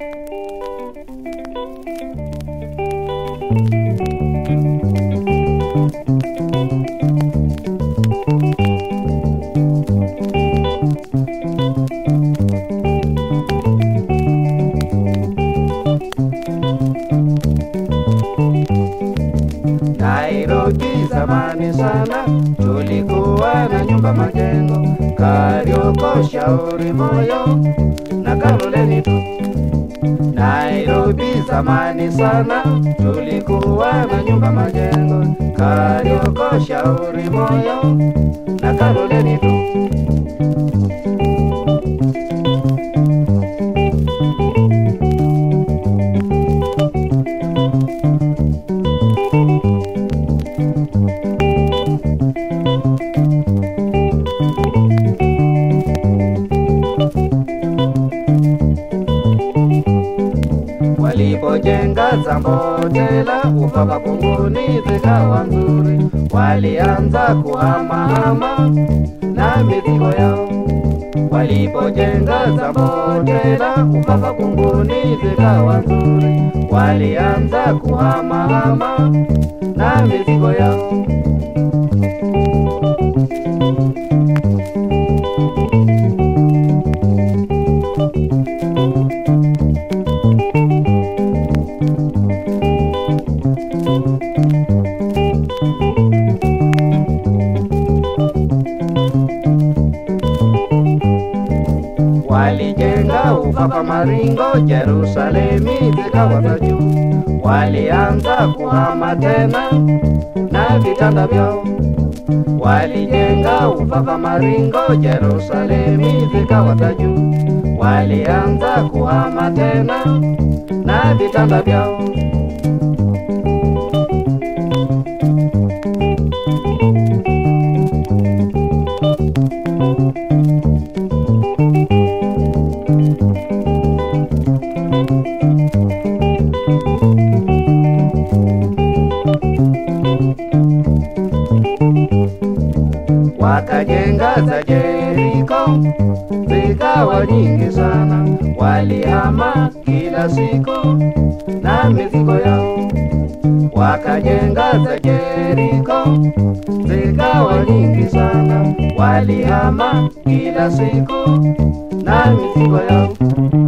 Nairobi zamani sana tulikuwa na nyumba majengo, Karioko, Shauri Moyo na Kaloleni tu. Nairobi zamani sana tulikuwa na nyumba majengo, Karioko, Shauri Moyo na Kaloleni tu. Walipojenga Zambotela upaka kunguni zikawa nzuri, walianza kuhamahama na mizigo yao. Walipojenga Zambotela upaka kunguni zikawa nzuri, walianza kuhamahama na mizigo yao. Walijenga upaka Maringo, Yerusalemi zikawa za juu. Walianza kuhama tena na vitanda vyao. Walijenga upaka Maringo, Yerusalemi zikawa za juu. Walianza kuhama tena na vitanda vyao. wakajenga za Jeriko zikawa nyingi sana, walihama kila siku na mizigo yao. Wakajenga za Jeriko zikawa nyingi sana, walihama kila siku na mizigo yao.